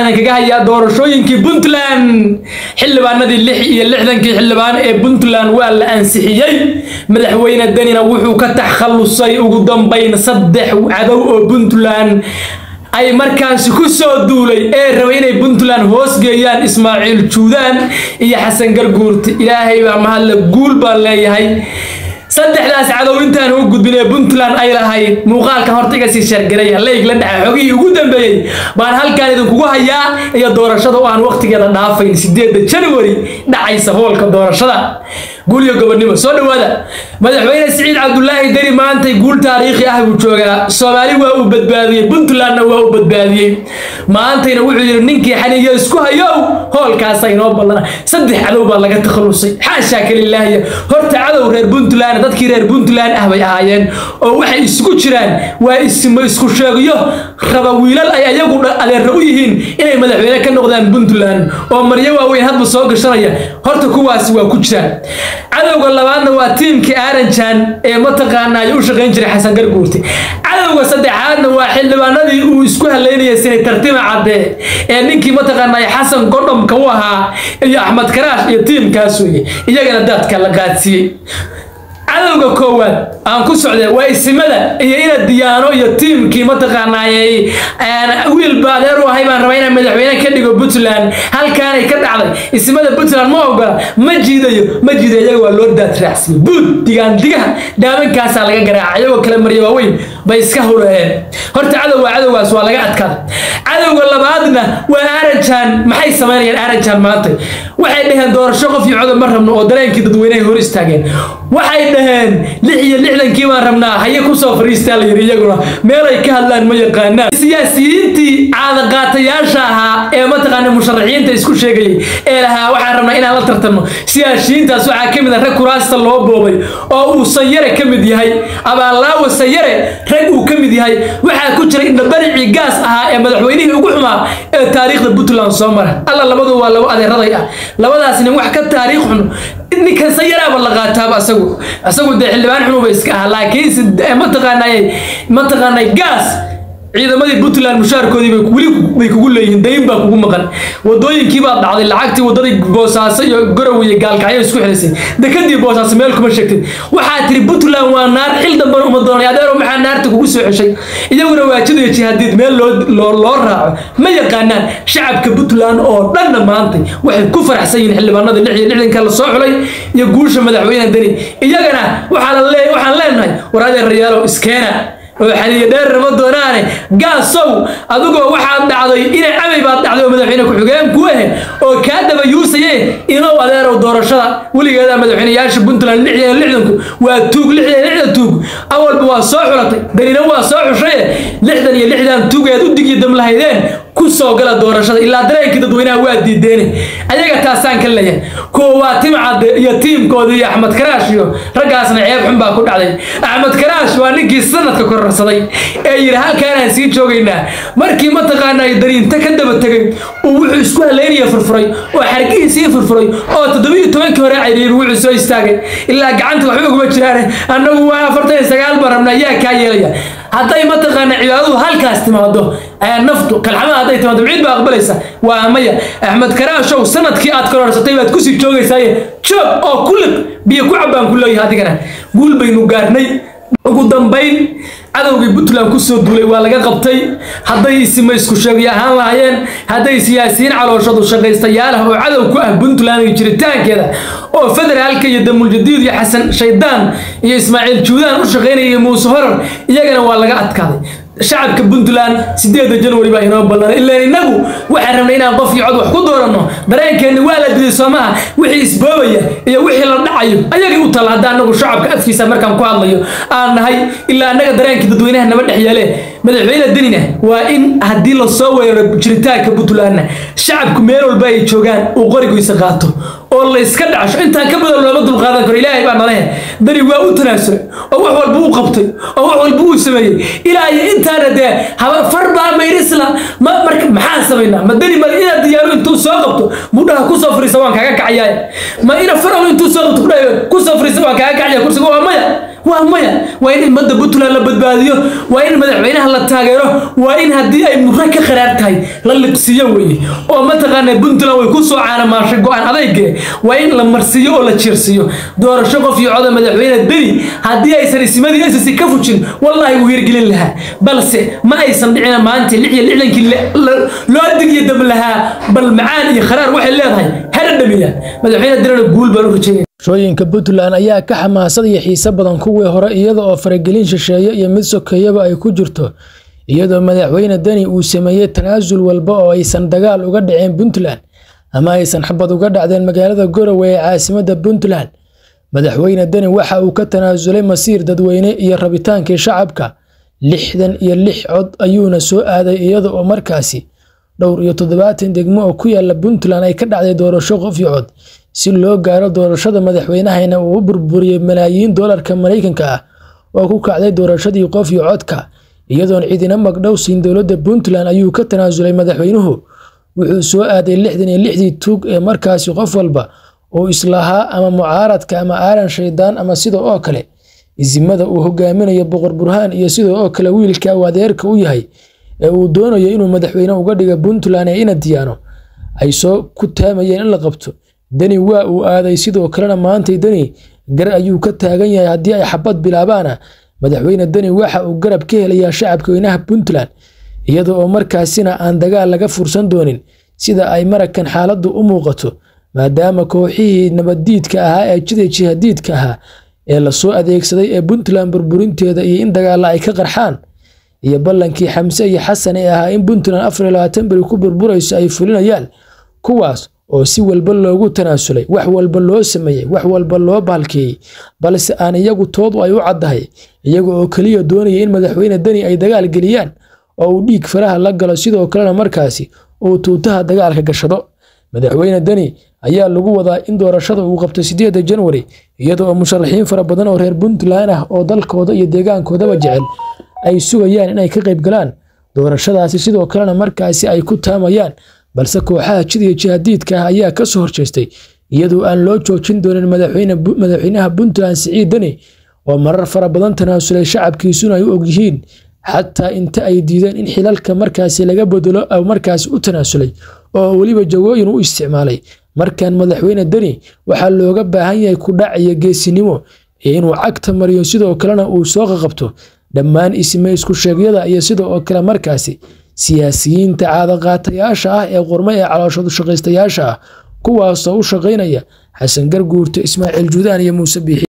warbixinaan kaga hayaa doorashooyinkii puntland xildhibaanadii lix iyo lixdankii xildhibaan ee puntland waa la ansixiyey madaxweyne danina wuxuu ka takhallusay ugu dambayn saddex cadow oo puntland ay markaasi ku soo duulay ee rabay inay puntland hoos geeyaan ismaaciil juudaan iyo xasan garguurti ilaahay baa mahadle guul baan leeyahay saddexdaas cadow intaan u gudbin ee puntland ay lahayd muuqaalkan horta iga sii sheergaraya leyg la dhaca xogihii ugu dambeeyey baan halkaan idinkugu hayaa iyo doorashada oo aan waqtigeeda dhaafayn sideedda january dhacaysa hoolka doorashada guul iyo gobonnimo soo dhowaada madaxweyne siciid cabdulaahi deri maantay guul taariikhi ah buu joogaa soomaali waa uu badbaadiyey puntlandna waa uu badbaadiyey maantayna wuxuu yidhi ninkii xaniiyo isku hayow hoolkaasa inoo ballana saddex cadow baa laga takhallusay xaashaa kalilaahiya horta cadow reer puntland dadkii reer puntland ah bay ahaayeen oo waxay isugu jiraan waa ismo isku sheegyo raba wiilal ay ayagu adeerra u yihiin inay madaxweyne ka noqdaan puntland oo maryo waaweyn hadba soo gashanaya horta kuwaasi waa ku jiraan cadowga labaadna waa tiimkii aaranjan ee mataqaana ay u shaqayn jiray xasan garguurti cadowga saddexaadna waa xildhibaanadii uu isku haleynayay sinay tartima cadde ee ninkii mataqaana xasan godhomka u ahaa iyo axmed karaash iyo tiimkaas weye iyagana daadka la qaadsiiyey cadowga koowaad aan ku socday waa isimada iyo ina diyaano iyo tiimkii mataqaanaayey wiilba adeer u ahay baan rabaa inaan madaxweyne ka dhigo puntland halkaanay ka dhacday isimada puntland ma ogola ma jiidayo ma jiidayo iyaga waa loo daad raacsiiyey buud digaan digaha dhaabankaasaa laga garaaca iyagoo kale marya waaweyn bay iska hureeyeen horta cadow waa cadowgaas waa laga adkaada cadowga labaadna waa arajan maxay samaynayaan arajan maanta waxay dhaheen doorasho qof iyo codob ma rabno oo dareenkii dadweynehay hor istaageen waxay dhaheen lix iyo lixdankii baan rabnaa haye kusoo fariistaa la yidhi iyaguna meelay ka hadlaan ma yaqaanaan siyaasiyiintii caadaqaatayaasha ahaa ee mataqaana musharaxiinta isku sheegayay ee lahaa waxaan rabnaa inaan la tartanno siyaasiyiintaas waxaa ka mid a rag kuraasta loo boobay oo uu sanyare ka mid yahay abaallaawa sanyare rag uu ka mid yahay waxaa ku jira indhabaricii gaas ahaa ee madaxweynihii ugu xumaa ee taariikhda puntland soo mara alla labadu waa labo adeeraday ah labadaas nin wax ka taariikh xun ninkan sayaraaba la qaataaba asagu asagu dee xildhibaan xunuba iska ah laakiinse mataqaanay mataqaanay gaas ciidamadii puntland mushaarkoodii bay weli bay kugu leeyihiin dayn baa kugu maqan wadooyinkii baad dhacday lacagtii wadadii boosaaso iyo gorow iyo gaalkacyo isku xilisay dekadii boosaaso meel kuma sheegtay waxaa tiri puntland waa naar xil dambana uma doonay adeero maxaa naarta kugu soo xeshay iyaguna waajidaya jihaadiid meel loo loo raaco ma yaqaanaan shacabka puntland oo dhanna maantay waxay ku faraxsan yihiin xildhibaanada lix iyo lixdanka la soo xulay iyo guusha madaxweyne deni iyagana waxaa la lee waxaan leenahay war adeerayaalow iskeena oo xaliyo dheer rama doonaane gaasow adigoo waxaad dhacday inay camay baad dhacday oo madaxweyne ku-xigeen ku ahe oo kaa daba yuusaye inow adeerow doorashada weligeeda madaxweyneyaasha puntland lix iyo lixdanku waa tuug lix iyo lixdan tuug awalba waa soo xulatay danina waa soo xushaye lixdan iyo lixdan tuugeed u dig iyo dam lahaydeen ku soo gala doorashada ilaa dareenkii dadweynaha waa diideene ayaga taasaan ka leeyahay kuwa waa timcadde iyo tiimkooda iyo axmed karaash iyo raggaasna ceeb xun baa ku dhacday axmed karaash waa ninkii sanadka kororsaday ee yidhi halkaanaan sii joogaynaa markii mataqaanaa dariinta ka daba tegay uu wuxuu isku haleynaya furfuray oo xargihiisii furfuray oo toddobiyo tobankii hore cayriyey wuxuu soo istaagay ilaa gacanta waxba uguma jiraane annagu waa afartan iyo sagaal baan rabnaa yaa kaa yeelaya hadday mataqaana cibaadadu halkaas timaado naftu kalxamaha hadday timaado ciid baa aqbalaysa waa maya axmed karaashow sanadkii aad kororsatay baad kusii joogaysaaye joog oo kulib biyo ku cabbaan ku leeyahay adigana guul baynu gaarnay ugu dambayn cadowgii puntland kusoo duulay waa laga qabtay hadday isima isku sheegyo ahaan lahaayeen hadday siyaasiyiin calooshadu shaqaystayaal ah oo cadow ku ah puntland iyo jiritaankeeda oo federaalka iyo damuljadiid iyo xasan shaydaan iyo ismaaciil juudaan u shaqaynaya muuse horar iyagana waa laga adkaaday shacabka puntland sideeda january baa inoo ballan ilaan innagu waxaan rabnay inaan qof iyo cod wax ku dooranno dareenkeenni waa la diday soomaha wixii isboobaya iyo wixii la dhacayo ayagii u tala hadda annagu shacabka adkiisa markaan ku hadlayo aan nahay ilaa annaga dareenkii dadweynaha nama dhex yeele madaxweyne denina waa in haddii lasoo weeraro jiritaanka puntlandna shacabku meel walba ay joogaan uu qorigiisa qaato oo la iska dhacasho intaan ka badan looma dulqaadan karo ilaahay baa nalehe dani waa u tanaasulay oo wax walba uu qabtay oo wax walba uu sameeyey ilaa iyo intaana dee haba far baa mayrisla ma marka maxaan samaynaa ma dani ma inaad diyaaro intuu soo qabto mudhaha kusoo fariisa waan kaaga kacayaa ma ina faraw intuu soo qabto kudhayo kusoo fariisa waan kaaga kacaya kursiga waa maya waa maya waa in ummadda puntland la badbaadiyo waa in madaxweynaha la taageero waa in haddii ay murre ka qaraar tahay la liqsiiyo weeye oo mataqaana puntland way ku soo caanamaashay go-aan adayge waa in la marsiiyo oo la jiirsiiyo doorasho qof iyo coda madaxweyne deni haddii aysan ismadii ss ka fujin wallaahi wuu hirgelin lahaa balse ma aysan dhicina maanta lix iyo lixdankii loo dig iyo dam lahaa bal macaan iyo kharaar waxay leedahay hana dhamiya madaxweyne denina guul baan u rajeynaya shooyinka puntland ayaa ka xamaasad iyo xiise badan kuwii hore iyada oo faragelin shisheeye iyo mid sokeeyaba ay ku jirto iyadoo madaxweyne deni uu sameeyey tanaasul walba oo aysan dagaal uga dhaceen puntland ama aysan xabad uga dhacdeen magaalada garowe ee caasimadda puntland madaxweyne deni waxa uu ka tanaasulay masiir dadweyne iyo rabitaankii shacabka lixdan iyo lix cod ayuuna soo aaday iyada oo markaasi dhowr iyo toddobaatan degmo oo ku yaala puntland ay ka dhacday doorasho qof iyo cod si loo gaaro doorashada madaxweynahayna uu u burburiyey malaayiin doolarka maraykanka ah oo ku kacday doorashadii qof iyo codka iyadoon cidina magdhow siin dowladda puntland ayuu ka tanaasulay madaxweynuhu wuxuu soo aaday lixdan iyo lixdii tuug ee markaasi qof walba uu islahaa ama mucaaradka ama aalan shaydaan ama sida oo kale isimada uu hogaaminayo boqor burhaan iyo sida oo kale wiilka uu adeerka u yahay ee uu doonayo inuu madaxweyne uga dhiga puntland ee inadiyaano ay soo ku taamayeen in la qabto deni waa uu aaday sidoo kalena maantay deni gar ayuu ka taagan yahay haddii ay xabad bilaabaana madaxweyne deni waxa uu garab ka helayaa shacabka weynaha puntland iyada oo markaasina aan dagaal laga fursan doonin sida ay marakan xaaladdu u muuqato maadaama kooxihii nabaddiidka ahaa ee jida jihadiidka ahaa ee lasoo adeegsaday ee puntland burburinteeda iyo in dagaalla ay ka qarxaan iyo ballankii xamse iyo xasan ee ahaa in puntland afar iyo labaatan beri ku burburayso ay fulinayaan kuwaas oo si walba loogu tanaasulay wax walba loo sameeyey wax walba loo baalkeeyey balse aan iyagu toodu ay u caddahay iyaga oo keliya doonaya in madaxweyne deni ay dagaal geliyaan oo uu dhiig faraha la galo sidoo kalena markaasi uu tuutaha dagaalka gashado madaxweyne deni ayaa lagu wadaa in doorashada uu qabto sideeda janwari iyada oo musharaxiin fara badan oo reer puntland ah oo dalkooda iyo deegaankoodaba jecel ay sugayaan inay ka qayb galaan doorashadaasi sidoo kalena markaasi ay ku taamayaan balse kooxaha jidiya jihadiidka ah ayaa ka soo horjeestay iyadoo aan loo joojin doonin madaxweynaha puntland siciid deni oo marar fara badan tanaasulay shacabkiisuna ay u ogyihiin xataa inta ay diideen in xilalka markaasi laga bedelo markaasi u tanaasulay oo weliba jagooyin u isticmaalay markan madaxweyne deni waxaa looga baahan yahay kudhac iyo geesinimo iyo inuu cagta mariyo sidoo kalena uu soo qaqabto dhammaan isme isku sheegyada iyo sida oo kale markaasi siyaasiyiinta caadaqaatayaasha ah ee qormo ee calooshadu shaqaystayaasha ah kuwaasoo u shaqaynaya xasan garguurta ismaaciil juudaan iyo muuse biixi